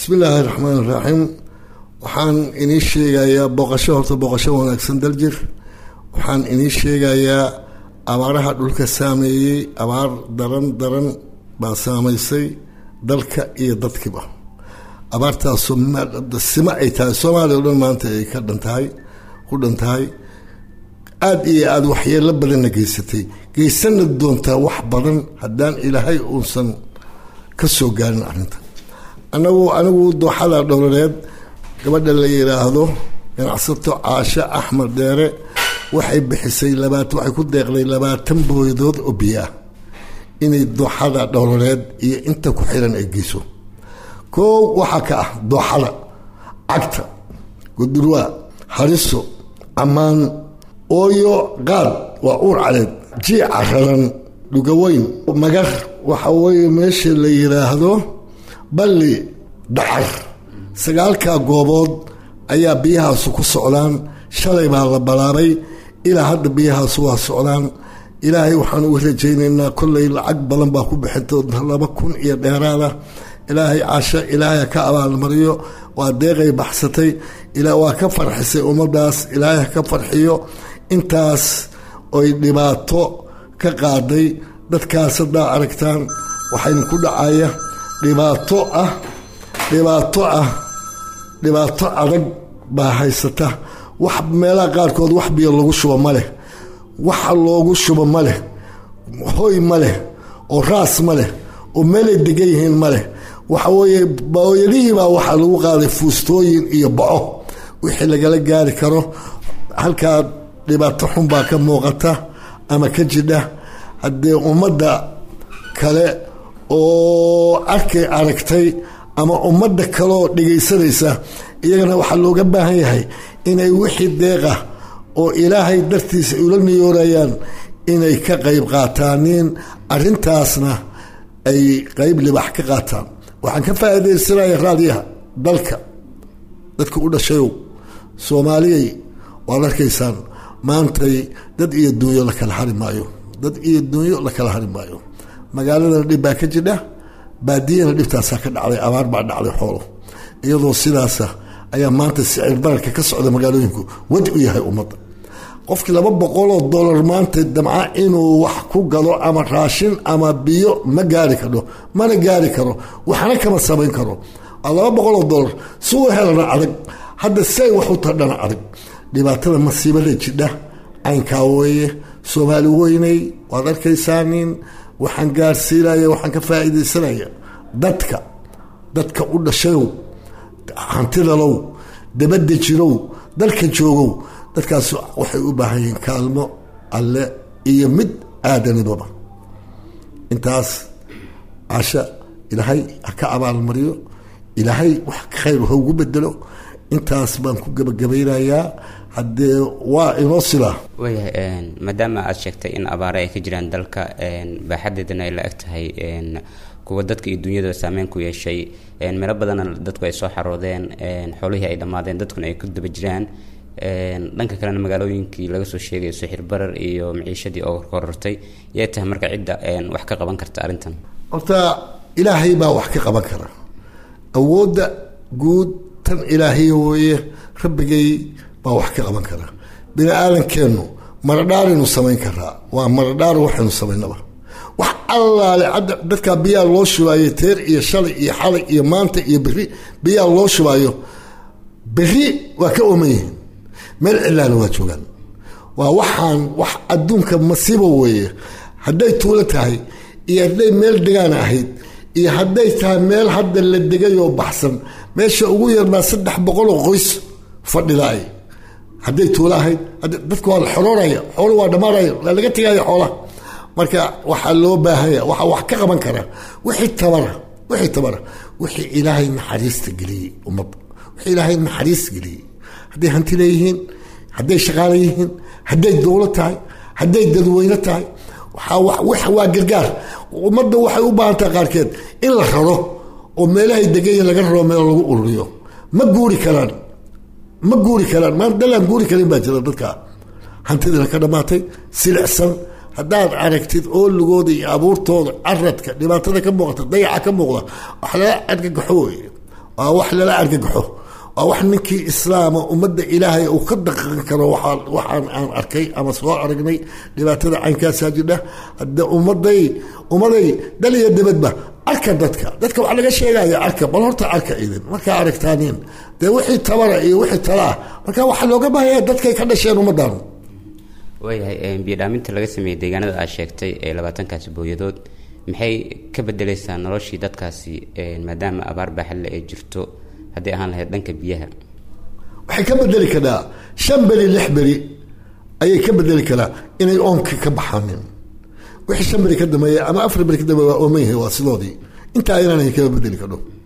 bismi illaahi raxmaan iraxiim waxaan inii sheegayaa booqasho horta booqasho wanaagsan daljir waxaan inii sheegayaa abaaraha dhulka saameeyey abaar daran daran baa saamaysay dalka iyo dadkiiba abaartaasoo sima ay tahay soomaaliya o dhan maanta ay ka dhan tahay ku dhan tahay aada iyo aada waxyeelo badanna geysatay geysana doontaa wax badan haddaan ilaahay uusan ka soo gaarin arrinta anagu anigu dooxada dhowlaneed gabadha la yidhaahdo ganacsato caasho axmed dheere waxay bixisay labaat waxay ku deeqday labaatan booyadood oo biyo ah inay dooxada dhowlaneed iyo inta ku xiran ay geyso koow waxaa ka ah dooxada cagta gudurwaa hariso ammaan ooyo qaad waa uur caleed jiica raran dhugaweyn magar waxa weeye meesha la yidhaahdo balli dhacar sagaalkaa goobood ayaa biyahaasu ku socdaan shalay baa la balaabay ilaa hadda biyahaasu waa socdaan ilaahay waxaan uga rajaynaynaa kollay lacag badan baa ku bixinta laba kun iyo dheeraada ilaahay casho ilaahay ka abaalmariyo waa deeqay baxsatay waa ka farxisay ummadaas ilaahay ka farxiyo intaas oy dhibaato ka qaaday dadkaas haddaa aragtaan waxayna ku dhacaya dhibaato ah dhibaato ah dhibaato adag baa haysata wax meelaha qaarkood wax biyo lagu shubo ma leh waxa loogu shubo ma leh hoy ma leh oo raas ma leh oo meelay degan yihiin ma leh waxa weeye booyadihiibaa waxaa lagu qaaday fuustooyin iyo baco wixii lagala gaari karo halkaa dhibaato xun baa ka muuqata ama ka jidha haddee ummadda kale oo arkay aragtay ama ummadda kaleoo dhegaysanaysa iyagana waxaa looga baahan yahay inay wixii deeqa oo ilaahay dartiisa ula niyoorayaan inay ka qayb qaataaniin arintaasna ay qayb libax ka qaataan waxaan ka faa'iidaysanaya raadiyaha dalka dadka u dhashayow soomaaliyay waad arkaysaan maantay dad iyo dunyo la kala hari maayo dad iyo dunyo la kala hari maayo magaaladana dhib baa ka jidha baadiyana dhibtaasaa ka dhacday abaar baa dhacday xoolo iyadoo sidaasa ayaa maanta sicir bararka ka socda magaalooyinku wadi u yahay ummadda qofkii laba boqoloo dollar maanta damca inuu wax ku gado ama raashin ama biyo ma gaari karo mana gaari karo waxna kama samayn karo waa laba boqoloo dollar si u helana adag hadda say wax u tadhana adag dhibaatada masiibada jidha caynkaa weeye soomaali weynay waad arkaysaaniin waxaan gaarsiinaya waxaan ka faa'iidaysanaya dadka dadka u dhashayow hantidalow dabadda jirow dalka joogow dadkaas waxay u baahan yihiin kaalmo alle iyo mid aadanibaba intaas casha ilaahay ha ka abaalmariyo ilaahay wax khayr ha ugu bedelo intaas baan ku gebagabaynayaa haddee waa inoo silaa waayahay maadaama aada sheegtay in abaare ay ka jiraan dalka baaxadeedana ay la eg tahay kuwa dadka iyo dunyada saameyn ku yeeshay meelo badanna dadku ay soo xaroodeen xoolihii ay dhammaadeen dadkuna ay ku daba jiraan dhanka kalena magaalooyinkii laga soo sheegayo sixir barar iyo maciishadii oo korortay yay tahay marka cidda wax ka qaban karta arrintan horta ilaahay baa wax ka qaban kara awoodda guud tan ilaahiya weeye rabbigay baa wax ka qaban kara bini aadankeennu maradhaaraynu samayn karaa waa maradhaar waxaynu samaynaba wax allaale cadda dadkaa biyaa loo shubaayo teer iyo shalay iyo xalay iyo maanta iyo beri biyaa loo shubaayo beri waa ka ooman yihiin meel cilaana waa joogaan waa waxaan wax adduunka masiibo weeye hadday tuulo tahay iyo hadday meel degaan ahayd iyo hadday tahay meel hadda la degayoo baxsan meesha ugu yarbaa saddex boqoloo qoys fadhidaay hadday tuulo ahayd dadka waa la xorooraya xoolo waa dhammaanaya waa laga tegaya xoolaha marka waxaa loo baahanya waxaa wax ka qaban kara wixii tabara wixii tabara wixii ilaahay naxariista geliyey ummadda wixii ilaahay naxariis geliyey hadday hanti leeyihiin hadday shaqaale yihiin hadday dowlo tahay hadday dadweyne tahay waa gargaar ummadda waxay u baahan tahay qaarkeed in la raro oo meelahay degayin laga raro meel lagu ururiyo ma guuri karaan ma guuri karaan maa dalaan guuri karin baa jira dadka hantidina ka dhammaatay silicsan haddaad aragtid ooligooda iyo abuurtooda caradka dhibaatada ka muuqata dayaca ka muuqda wax laga argagaxo wey waa wax lala argagaxo waa wax ninkii islaama ummadda ilaahay uu ka daqan karo waxaan aan arkay ama soo aragnay dhibaatada caynkaasaa jidha hadde ummaday ummaday dal iyo dibadba arka dadka dadka waxaa laga sheegaya arka bal horta arka idin markaa aragtaaniin dee wixii tabara iyo wixii talaa marka waxaa looga baahaya dadkay ka dhasheen ummaddan waayahay biyodhaaminta laga sameeyey deegaanada aad sheegtay ee labaatankaasi booyadood maxay ka bedeleysaa noloshii dadkaasi maadaama abaar baaxadle ay jirto haddii ahaan lahayd dhanka biyaha waxay ka bedeli karaa shan beri lix beri ayay ka bedeli karaa inay oonka ka baxaanin wixii shan beri ka dambeeya ama afar beri ka dambeeya waa ooman yahay waa sidoodii intaa aynan kaga bedeli kadho